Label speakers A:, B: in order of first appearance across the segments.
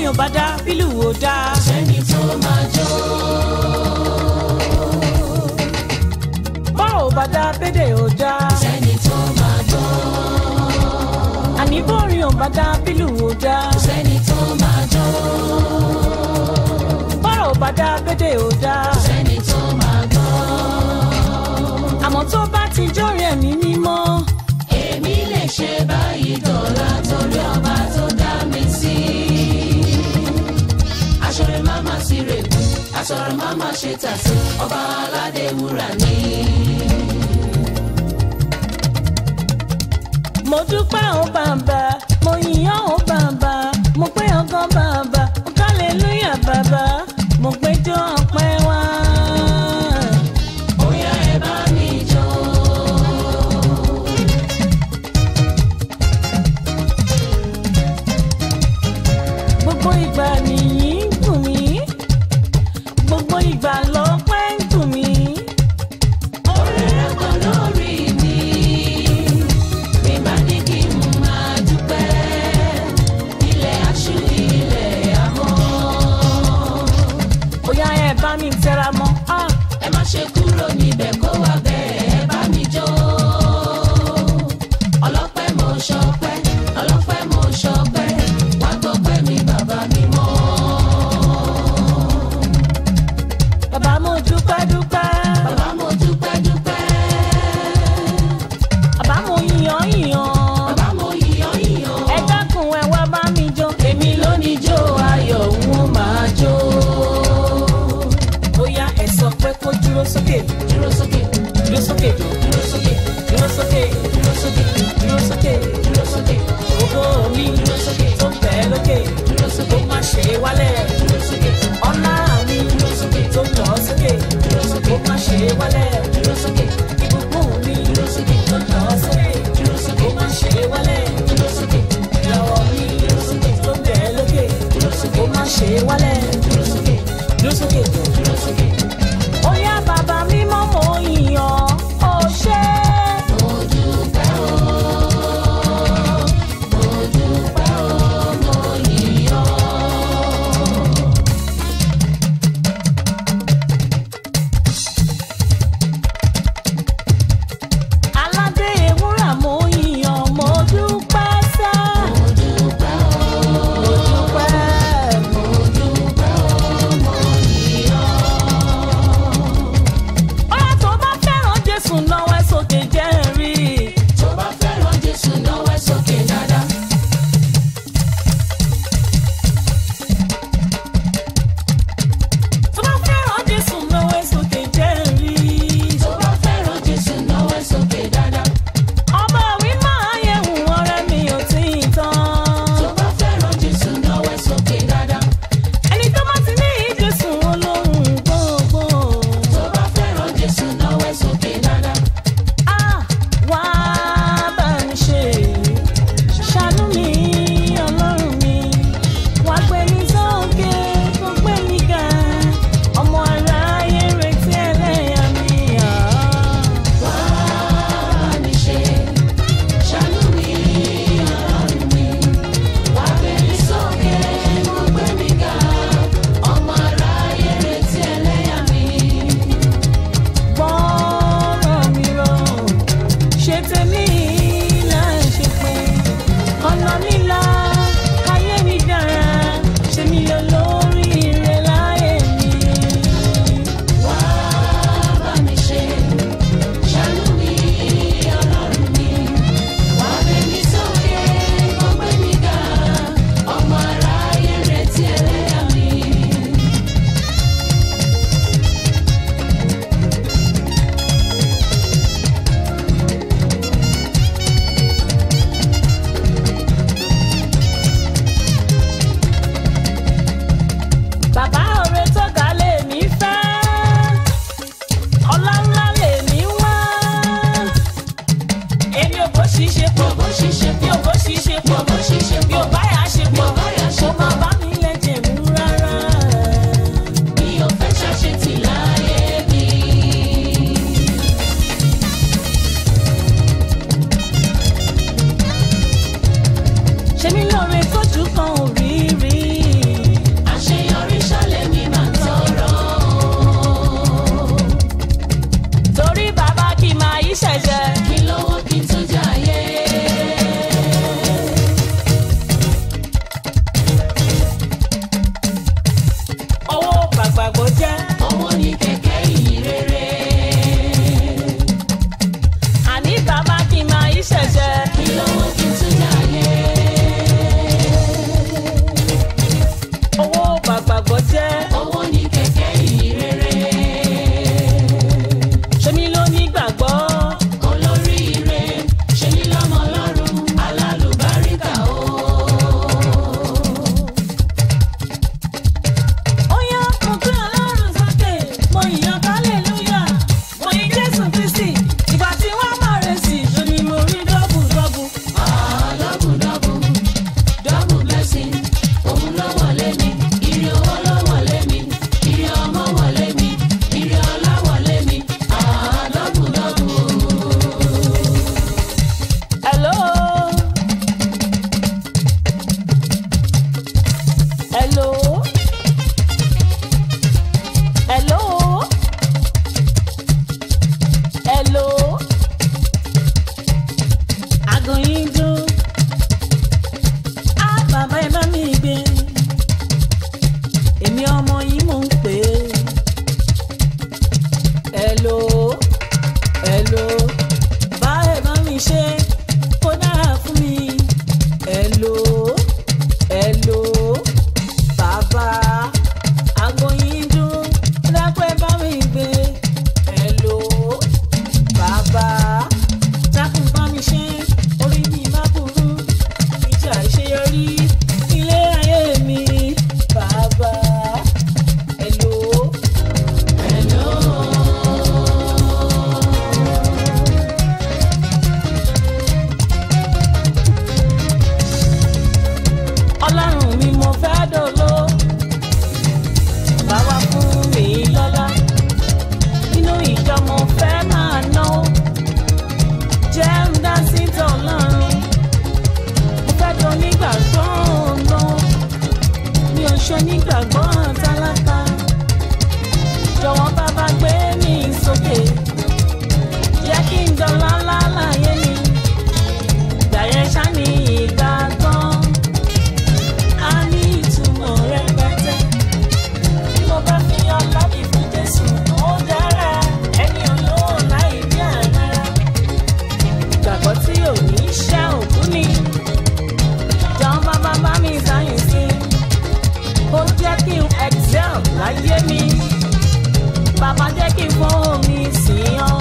A: ò bá dá bílù ò dá.
B: sẹ́ni tó máa jó.
A: bọ́rọ̀ ò bá dá bédè ò dá.
B: sẹ́ni tó máa gbọ́.
A: àní bórin ò bá dá bílù ò dá.
B: sẹ́ni tó máa jó.
A: bọ́rọ̀ ò bá dá bédè ò dá.
B: sẹ́ni tó máa gbọ́.
A: àmọ́ tó bá ti jórí ẹ̀mí mímọ́.
B: èmi lè ṣe báyìí dọ̀la torí ọba tó dá mi sí. aṣọ̀rẹ́ máma sí rèkú aṣọ̀rọ̀ máma ṣe tàṣí ọba aládé wúrà ni.
A: mo dúpẹ́ ò bàbá mo yìnyán ò bàbá mo pé ọgán bàbá mo kálẹ̀lúyà bàbá mo péjọ ọpẹ́ wá.
B: Bóyá ẹ bá mi jó.
A: gbogbo ìgbà nìyí ń dùn mí gbogbo ìgbà lọ́pẹ́ ń dùn mí.
B: Orí rẹ̀ pọ̀ lórí mi. Mi bá ní kí n máa dúpẹ́. Ilẹ̀ aṣú ilẹ̀ àmọ́.
A: bóyá ẹ bá mi tẹra mọ́ ah,
B: Ẹ má ṣe kúrò níbẹ̀ kó wá bẹ́ẹ̀ ẹ bá mi jó. Ọlọ́pẹ́ mo ṣọpẹ́, ọlọ́pẹ́ mo ṣọpẹ́. Wá gbọ́pẹ́ mi bàbá mi mọ́.
A: hello hello hello aago yín dún á bàbá ẹ bá mi gbé èmi ọmọ yìí mò ń pè é hello hello bá ẹ bá mi ṣe kó dára fún mi hello hello bàbá aago yín dún dápẹ́ bá mi gbé hello bàbá dákun bá mi ṣe orí mi má burú ìjà àṣeyọrí ilé ayé mi bàbá hello hello. ọlọ́run mi mo fẹ́ dòló báwa fún mi lọ́lá nínú ìjọ mo fẹ́ máa náwó jẹ́ ń dá sí tọ́lọ́run mo fẹ́ tó nígbàgbọ́ ọ̀nà mi ò ṣe nígbàgbọ́ tálákà jọ̀wọ́ bàbá gbé mi sókè jẹ́ kí n dọ̀lá ńlá láyé mi gbàyẹn ṣá ní ìgbà tán a ní ìtumọ̀ rẹpẹtẹ. Bí mo bá fi ọlá mi fún Jésù, ó dára. Ẹni olówó láì ní àmàrà. Ìgbàgbọ́ tí ò ní ṣẹ́ òkú ni. Jọ̀ọ́ bàbá bá mi sáyìn sí. Ó jẹ́ kí n excel láyé mi. Bàbá jẹ́ kí n fún mi sí ọ́.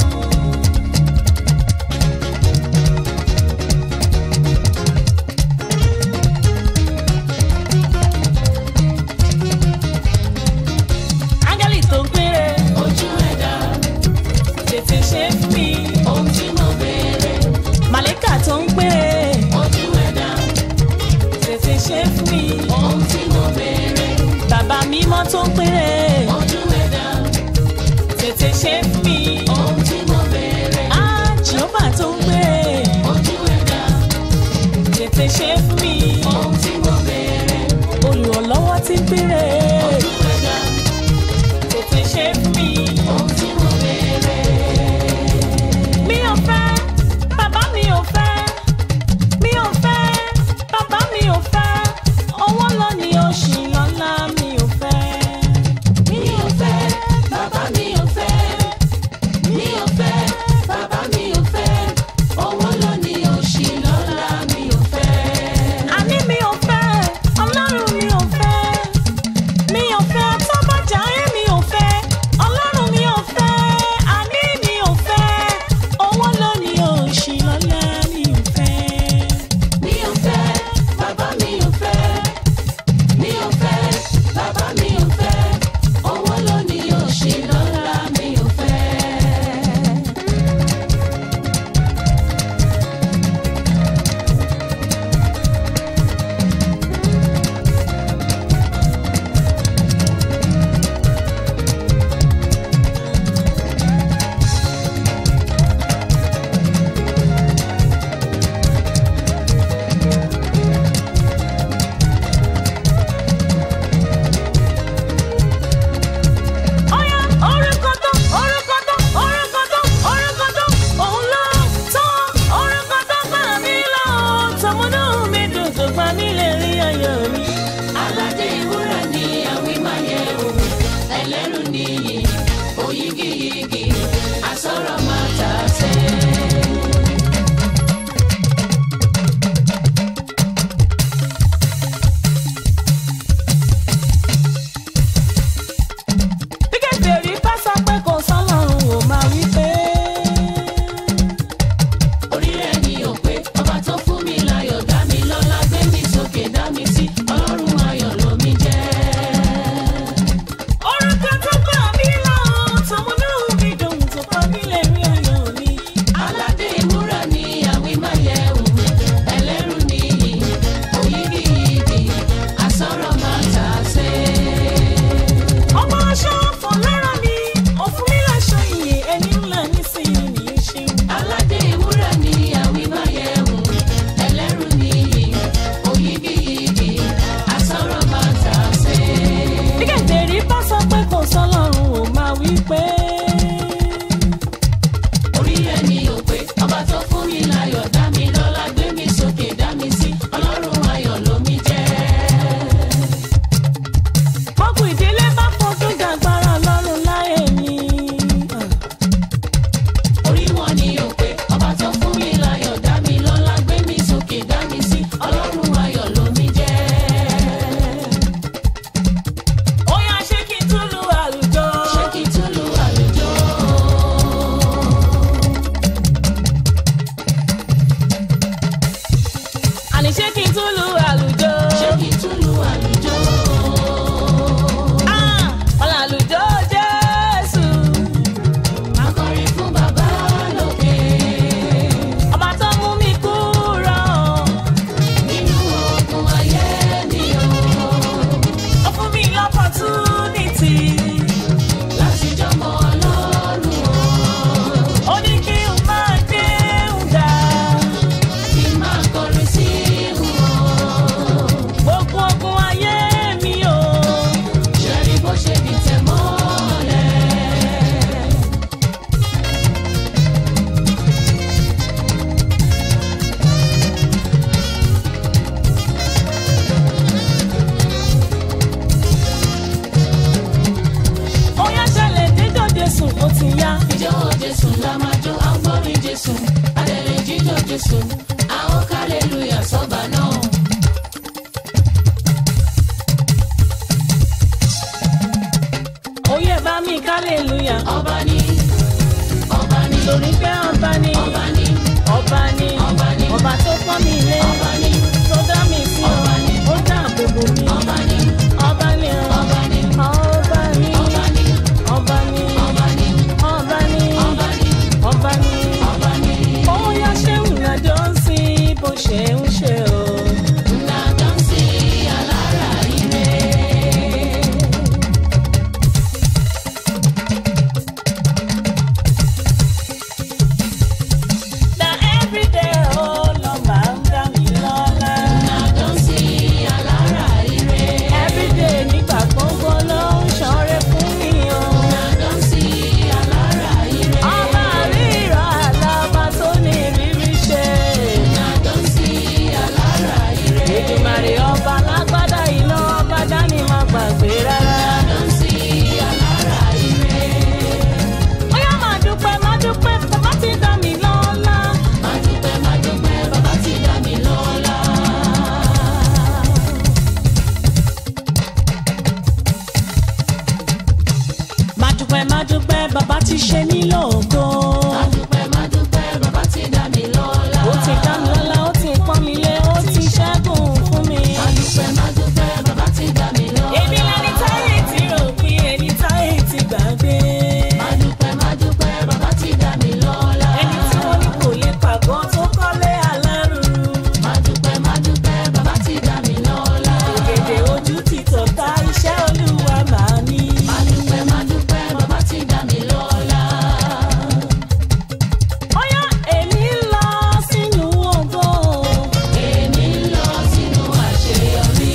A: Áńgẹ́lì tó ń péré.
B: ojú ẹ̀dá
A: Tètè ṣe fún mi.
B: ohun tí mo béèrè
A: Màlẹ́kà tó ń péré.
B: ojú ẹ̀dá
A: Tètè ṣe fún mi.
B: ohun tí mo béèrè
A: Bàbá mímọ́ tó ń péré.
B: ojú ẹ̀dá
A: Tètè ṣe fún mi.
B: ohun tí mo béèrè
A: Ah, Jehova tó ń péré.
B: ojú ẹ̀dá
A: Tètè ṣe fún mi.
B: ohun tí mo béèrè
A: Olùrànlọ́wọ́ tí ń péré.
B: ojú ẹ̀dá
A: Tètè ṣe fún mi.
B: ohun tí mo béèrè
A: Mi ò fẹ́, bàbá mi ò fẹ́. Mi ò fẹ́, bàbá mi ò fẹ́. Owó lọ ni oṣù lọ́la mi ò fẹ́.
B: mi ò fẹ́ bàbá mi ò fẹ́ mi ò fẹ́ bàbá mi ò fẹ́ owó ló ní òṣì lọ́la mi ò fẹ́.
A: Àní mi ò fẹ́, ọlọ́run mi ò fẹ́. Mi ò fẹ́ tọ́bọ̀jáyé mi ò fẹ́.
B: Jésù, a ó kálẹ̀lúyà sọ́ba náà.
A: Oyè bá mi hallelujah.
B: Ọba ni, ọba ni,
A: Torí pé ọba ni,
B: ọba ni,
A: ọba ni,
B: Ọba ni.
A: ọba tó pọ́n mi lé,
B: ọba ni,
A: tó dá mi sí ọ,
B: Ọba ni.
A: ó dáàbò bò mí.
B: ọba ni,
A: Ọba ni ọ,
B: ọba ni,
A: ọba ni,
B: ọba ni,
A: ọba ni,
B: ọba ni,
A: ọba ni,
B: ọba ni,
A: ọba ni.
B: ọba ni.
A: Bóyá ṣé ìrìnàjò ń sin bó ṣe ń ṣe o.
B: Ńlá dánsì alára ire.
A: Na everyday ó lọ máa ń dá mi lọ́lá.
B: Ńlá dánsì alára ire.
A: Everyday nígbà gbogbo ló ń ṣọrẹ fún mi o.
B: Ńlá dánsì alára ire.
A: Ọba ríra àlàbà tó ní ìrírí ṣe.
B: Ńlá dánsì alára ire.
A: Èdùmàrè ọba lágbádá iná ọba dání má gbàgbé rárá.
B: Dánsì alára ire.
A: Bóyá máa dúpẹ́ máa dúpẹ́ bàbá ti dá mi lọ́lá.
B: Máa dúpẹ́, máa dúpẹ́, bàbá ti dá mi lọ́lá.
A: Máa dúpẹ́ máa dúpẹ́ bàbá ti ṣe mí lógo.
B: Máa dúpẹ́, máa dúpẹ́, bàbá ti dá mi lọ́lá.
A: Ó ti dá mi lọ́lá ó ti pọ́n mi lé ó ti ṣẹ́gun fún mi.
B: Máa dúpẹ́, máa dúpẹ́, bàbá ti dá mi lọ́lá.
A: Èmi lẹni táyé ti rò pé ẹni táyé ti gbàgbé.
B: Máa dúpẹ́, máa dúpẹ́, bàbá ti dá mi lọ́lá.
A: Ẹni tí wọ́n ní kò lè pàgọ́ tó kọ́lé alárùn.
B: Máa dúpẹ́, máa dúpẹ́, bàbá ti dá mi lọ́lá.
A: Ògèdè ojú ti tọ̀ka iṣẹ́ olúwa màá ní.
B: Máa dúpẹ́, máa dúpẹ́, bàbá ti dá mi lọ́lá.
A: Bóyá èmi ń lọ sínú ògo.
B: Èmi ń lọ sínú àṣeyọrí.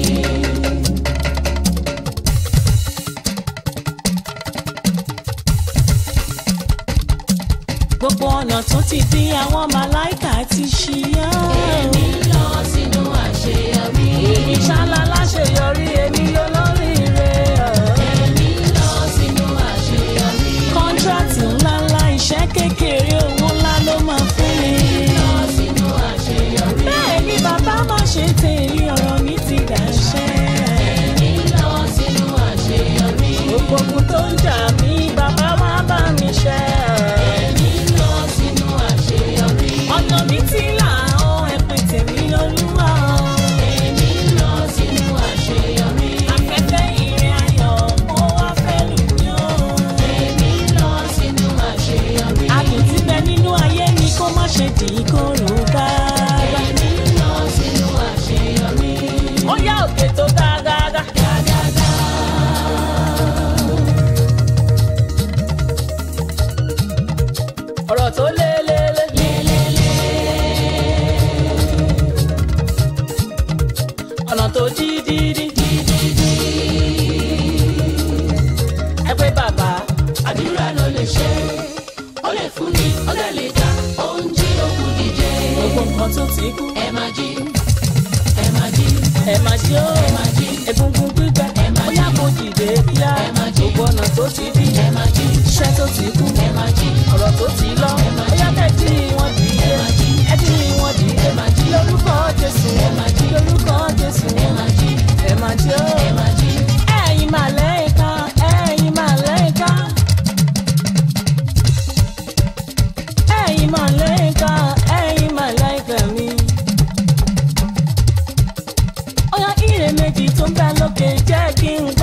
A: Gbogbo ọ̀nà tó ti di àwọn màláìkà ti ṣíyá.
B: Èmi ń lọ sínú àṣeyọrí.
A: Èmi ṣálá láṣeyọrí èmi lólóríire.
B: Èmi ń lọ sínú àṣeyọrí.
A: Kọ́ńtrátì ńláńlá iṣẹ́ kékeré owó ńlá ló máa fún mi.
B: Lọ sínú àṣeyọrí.
A: Bẹ́ẹ̀ ni bàbá má ṣe tèmi ọ̀rọ̀ mi ti dàṣẹ́.
B: Èmi ń lọ sínú àṣeyọrí.
A: Gbogbo ogun tó ń jà mí bàbá wá bá mi ṣẹ́.
B: Èmi ń lọ sínú àṣeyọrí.
A: Ọ̀nà mi ti là ó ẹ̀pẹ̀ tèmi olúwa.
B: Èmi ń lọ sínú àṣeyọrí.
A: Afẹ́fẹ́ ìrìn ayọ̀ ó wá fẹ́ lù mí o.
B: Èmi ń lọ sínú àṣeyọrí.
A: Adùn ti bẹ nínú ayé mi kó má ṣe dì í kóró bá.
B: Èmi ń lọ sínú àṣeyọrí.
A: Ó yá òkè tó gágágá.
B: Gágágá.
A: Ọ̀rọ̀ tó lé lé lé. Ọ̀nà tó dí dí dí. Ẹ pé bàbá.
B: Àdúrà ló lè ṣe. Ó lè fún ni, ó lè lè dá. Ó ń jí òkú dìde.
A: Gbogbo nǹkan tó ti kú.
B: Ẹ máa jí. Ẹ máa jí.
A: Ẹ máa jí ó.
B: Ẹ máa jí.
A: Egungun gbígbẹ.
B: Ẹ máa
A: Ó yá
B: jí.
A: mo dìde kíá.
B: Ẹ máa jí.
A: Gbogbo ọ̀nà tó ti dí.
B: Ẹ máa jí.
A: Iṣẹ́ tó ti kú.
B: Ẹ máa jí.
A: Ọ̀rọ̀ tó ti lọ.
B: Ẹ máa
A: Ó yá
B: jí.
A: kẹ́ jí wọn dìde.
B: Ẹ máa jí.
A: Ẹ jí wọn dìde.
B: Ẹ máa jí.
A: Lórúkọ Jésù.
B: Ẹ máa jí.
A: Lórúkọ Jésù.
B: Ẹ máa jí.
A: Ẹ máa jí ó.
B: Ẹ máa jí.
A: Ẹ̀yin màlẹ́kà, ẹ̀yin màlẹ́kà. Ẹ̀yin màlẹ́kà, ẹ̀yin màlẹ́kà mi. Ọ̀yá ire méjì tó ń bẹ lókè jẹ́ kí n